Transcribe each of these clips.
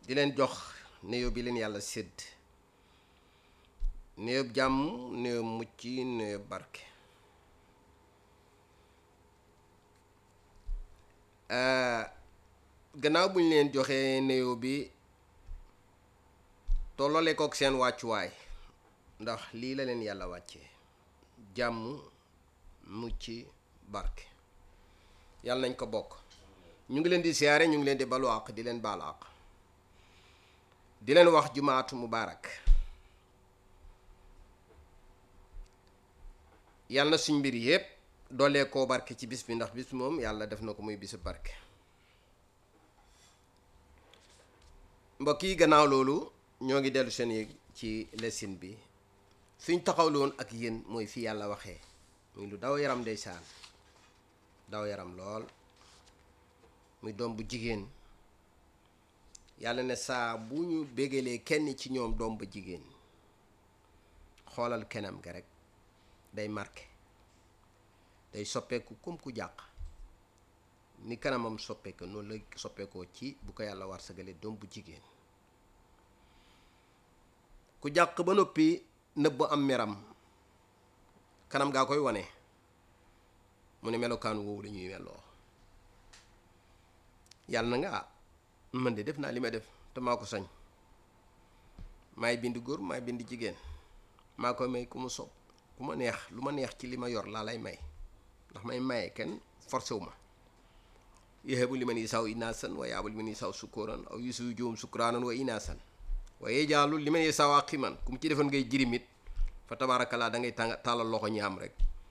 di leen jox néew bi leen yàlla sédd néew jàmm néew mucc néew barke gannaaw bu ñu leen joxee néew bi tolloole kook seen wàccuwaay ndax lii la leen yàlla wàccee jàmm mucc barke yàlla nañ ko bokk ñu ngi leen di siyaare ñu ngi leen di balu àq di leen baalu àq di leen wax jumaatu mubaarak yàlla na suñ mbir yépp doolee koo barke ci bis bi ndax bis moom yàlla def na ko muy bisu barke mbokk yi gannaaw loolu ñoo ngi dellu seen yéeg ci lesin bi suñ taxawloon ak yéen mooy fi yàlla waxee muy lu daw yaram ndeysaan daw yaram lool muy doom bu jigéen yàlla ne saa bu ñu bégalee kenn ci ñoom doom bu jigéen xoolal kenam ga rek day marqué day soppeeku comme ku jàq ni kanamam soppeeku noonu la soppeekoo ci bu ko yàlla war sagale doom bu jigéen ku jàq ba noppi nëbb am meram kanam gaa koy wane mu ne melokaan woowu la ñuy melloo yàlla na nga ah man de def naa li may def te maa ko sañ maay bind góor maay bind jigéen maa koy may ku mu sob ku ma neex lu ma neex ci li ma yor laa lay may ndax may maye kenn forcé wu ma yahabu liman yasaw inaasan wa yaabu liman yasaw sukkuran aw yusu joom sukraanan wa inaasan wa yajaalu liman yasaw aqiman ku mu ci defoon ngay jirimit fa tabaarakallaa da ngay tàng tàllal loxo ñi am rek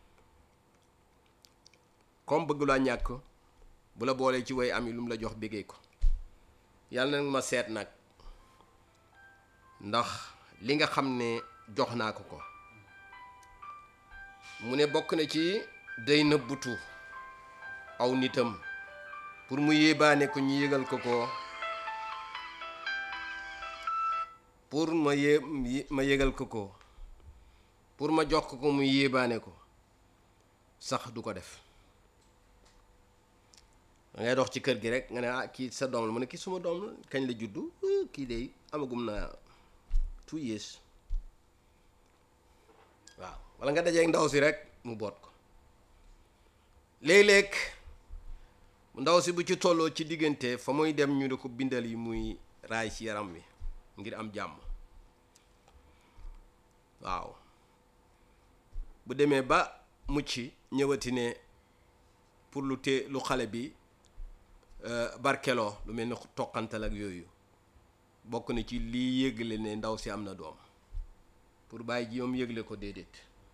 comme bëgg laa ñàkk bu la boolee ci way am yi lu mu la jox béggee ko yàlla nag ma seet nag ndax li nga xam ne jox naa ko ko mu ne bokk na ci day nëbbutu aw nitam pour mu yéebaane ko ñu yëgal ko ko pour ma yé ma yëgal ko ko pour ma jox ko ko mu yéebaane ko sax du ko def da ngay dox ci kër gi rek nga ne ah kii sa doom la mu ne kii suma doom la kañ la juddu kii de amagum na two years waaw walla nga dajeeg ndaw si rek mu boot ko léeg-léeg ndaw si bu ci tolloo ci diggante fa muy dem ñu ne ko bindal yi muy raay ci yaram wi ngir am jàmm waaw bu demee ba mucc ñëwati ne pour lu te lu xale bi barkeloo lu mel ni toqantal ak yooyu bokk na ci lii yëgle ne ndaw si am na doom pour bàyyi ji moom yëgle ko déedéet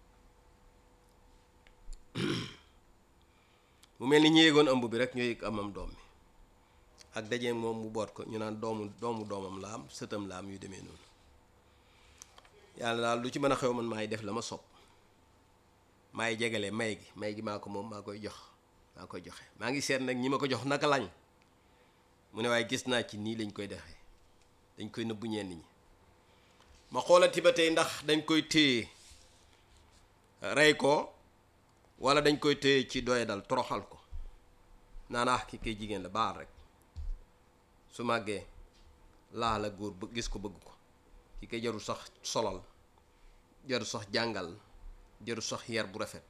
mu mel ni ñu yëgoon ëmb bi rek ñoo yëg amam doom mi ak dajee moom mu boot ko ñu naan doomu doomu doomam la am sëtam la am yu demee noonu yàlla daal lu ci mën a xew man maay def la ma sopp maay jegale may gi may gi maa ko moom maa koy jox maa koy joxe maa ngi seet nag ñi ma ko jox naka lañ mu ne waaye gis naa ci nii lañ koy defee dañ koy nëbbu ñenn ñi ma xoolati ba tey ndax dañ koy téye rey ko wala dañ koy téye ci doye dal toroxal ko naanaax ki kay jigéen la baal rek su màggee laa la góor ba gis ko bëgg ko ki kay jarul sax solal jarul sax jàngal jarul sax yar bu rafet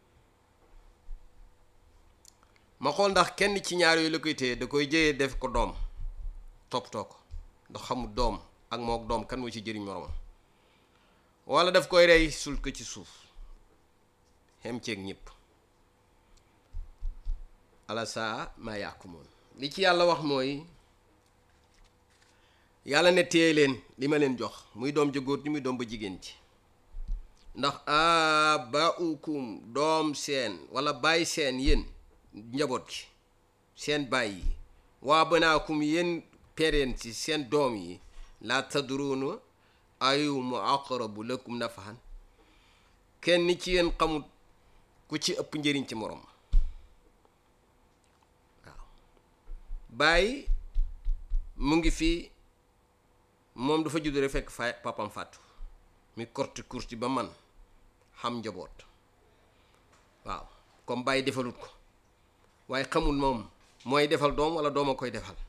ma xool ndax kenn ci ñaar yooyu la koy téye da koy jëyee def ko doom toppatoo ko ndax xamul doom ak mook doom kan moo ci jëriñ moromam wala daf koy rey sul ko ci suuf xem ceeg ñëpp ala saa maa yàqu moom li ci yàlla wax mooy yàlla ne téye leen li ma leen jox muy doom ja góor ñi muy doom ba jigéen ci ndax abaukum doom seen wala bàyyi seen yéen njaboot gi seen bàyyi yi waa banaakum yéen pereen ci seen doom yi laa tadruuna ayumu aqrabu lakum nafahan kenn ci yéen xamut ku ci ëpp njëriñ ci morom waaw bàyyi mu ngi fi moom dafa judd rek fekk fa papam fàttu mi korti kurti ba man xam njaboot waaw comme bàyyi defalut ko waaye xamul moom mooy defal doom wala doom a koy defal